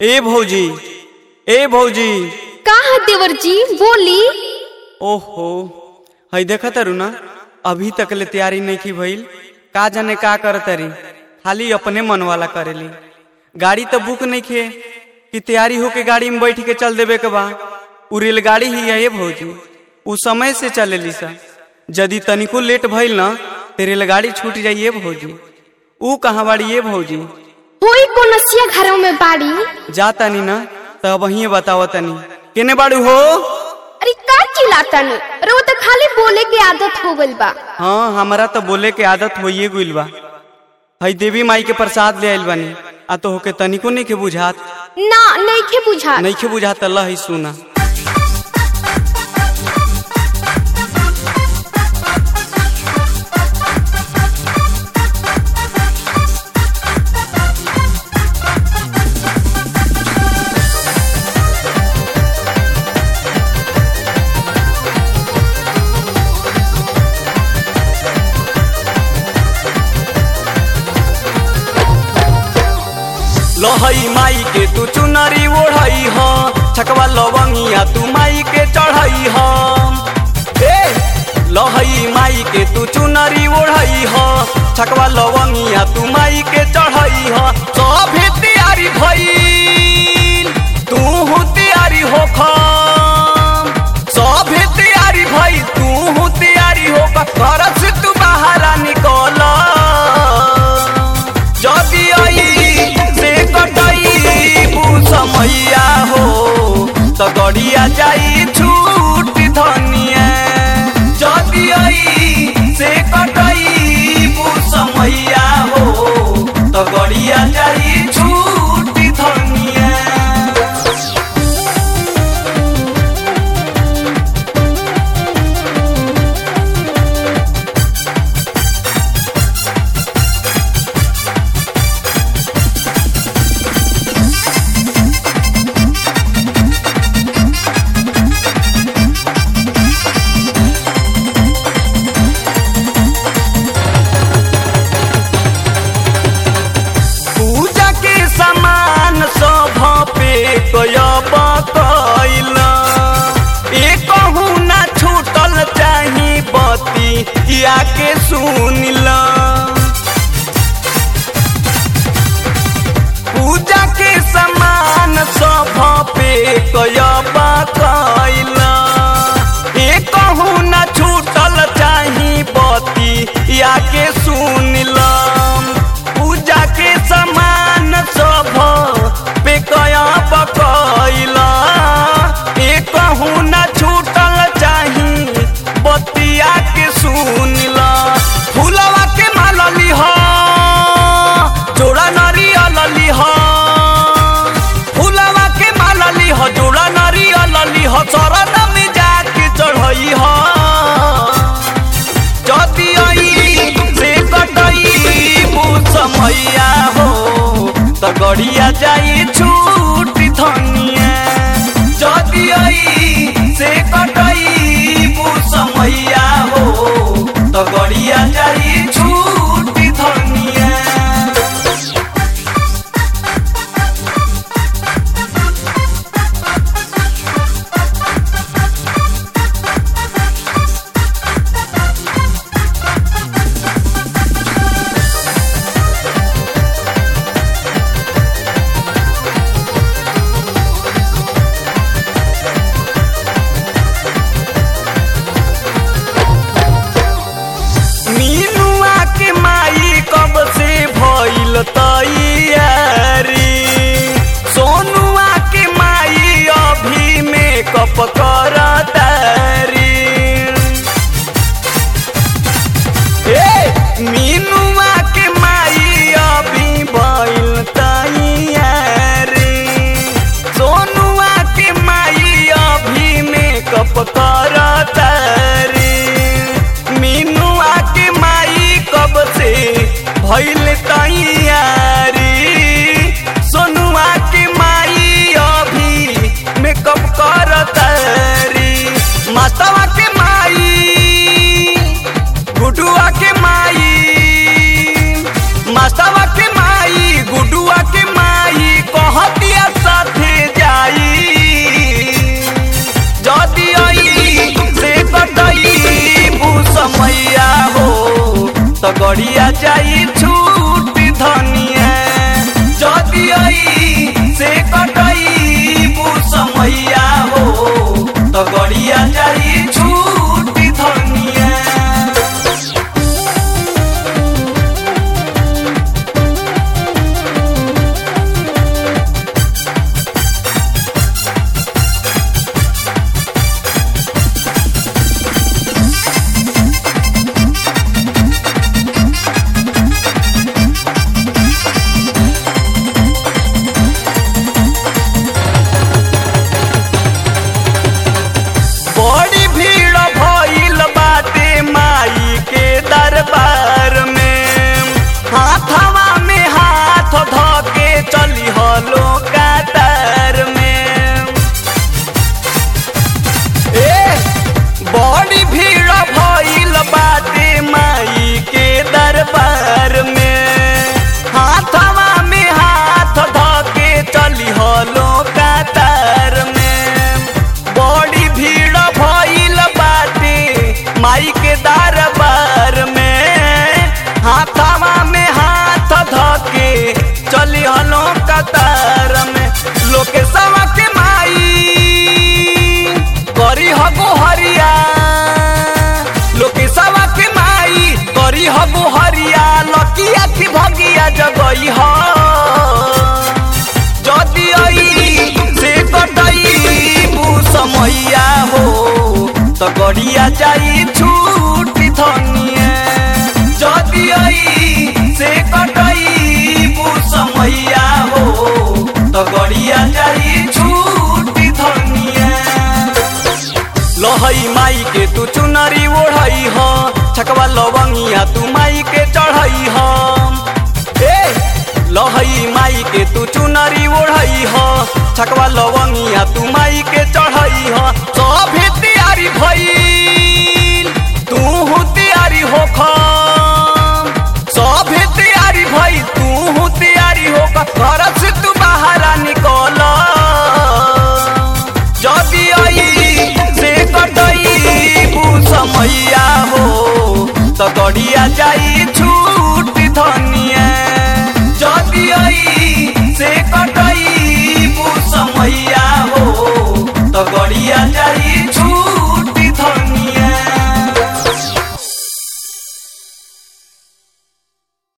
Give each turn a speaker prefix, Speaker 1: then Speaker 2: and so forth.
Speaker 1: ए भौजी ए भौजी
Speaker 2: का है देवर जी बोली
Speaker 1: ओहो हई देखा तारू ना अभी तक ले तैयारी नहीं की भइल का जाने का कर तारी खाली अपने मन वाला करेली गाड़ी तो बुक नहीं खे कि तैयारी होके गाड़ी में बैठ के चल देवे के बा उ रेलगाड़ी ही है ये भौजी उ समय से चलेली सा यदि तनिको लेट भइल ना तो रेलगाड़ी छूट जाइए भौजी ऊ कहाँ बाड़ी ये भौजी
Speaker 2: होई कोनसिया घरों में बाड़ी
Speaker 1: जा तनी ना तो वही बताओ तनी केने बाड़ू हो
Speaker 2: अरे का चिल्लाता नु अरे वो तो खाली बोले के आदत हो गइल बा
Speaker 1: हाँ हमारा तो बोले के आदत होइए गइल बा हई देवी माई के प्रसाद ले आइल बानी आ तो होके तनिको नहीं के बुझात
Speaker 2: ना नहीं के बुझा
Speaker 1: नहीं के बुझात अल्लाह ही सुना लहई माई के तू चुनरी ओढ़ई ह छकवा लवंगिया तू माई के चढ़ई ह ए लहई माई के तू चुनरी ओढ़ई ह छकवा लवंगिया तू माई के चढ़ई ह सभे तैयारी भइल तू तैयारी होख सभे तैयारी भइल तू तैयारी होख घर से तू बाहर निकल जदि आई से कटई समैया हो तो गड़िया जाई छूट धनिया जदि आई से कटई समैया हो तो गड़िया जाई छूट धनिया पूजा के सामान सब पे कयब कैल एक ना छूटल चाही बती या के सुनिल पूजा के सामान सब पे कयब कैल एक ना छूटल चाही बती या के सुनिलम पूजा के समान सब पे कया पकैला एक न छूटल चाही बतिया के सुनला तो गड़िया जाई छूट धनिया जदि आई से कटई समैया हो तो गड़िया जाई छूट धनिया बड़ी भीड़ भइल बाटे माई के दरबार में हाथवा में हाथ धके चली हलो कातार में ए बड़ी भीड़ भइल बाटे माई के दरबार में हाथवा में हाथ धके चली हलो कातार में बड़ी भीड़ भइल बाटे माई के दरबार में हाथवा में हाथ धके चली हलो कतार में लोके सवा के माई करी हगो हरिया लोके सवा के माई करी हगो हरिया लकिया की भगिया जगई ह जदि आई से कटई समैया हो तो गड़िया जाई छूट धनिया जदि आई से कटई समैया हो तो गड़िया जाई छूट धनिया लहई माई के तू चुनरी ओढ़ई ह छकवा लवंगिया तू माई के चढ़ई ह ए लहई माई के तू चुनरी ओढ़ई ह छकवा लवंगिया तू माई के चढ़ई ह सभे तैयारी भइल तू तैयारी होख सभे तैयारी भइल तू तैयारी होख घर से तू बाहर निकल जदि आई से कटई समैया हो तो गड़िया जाई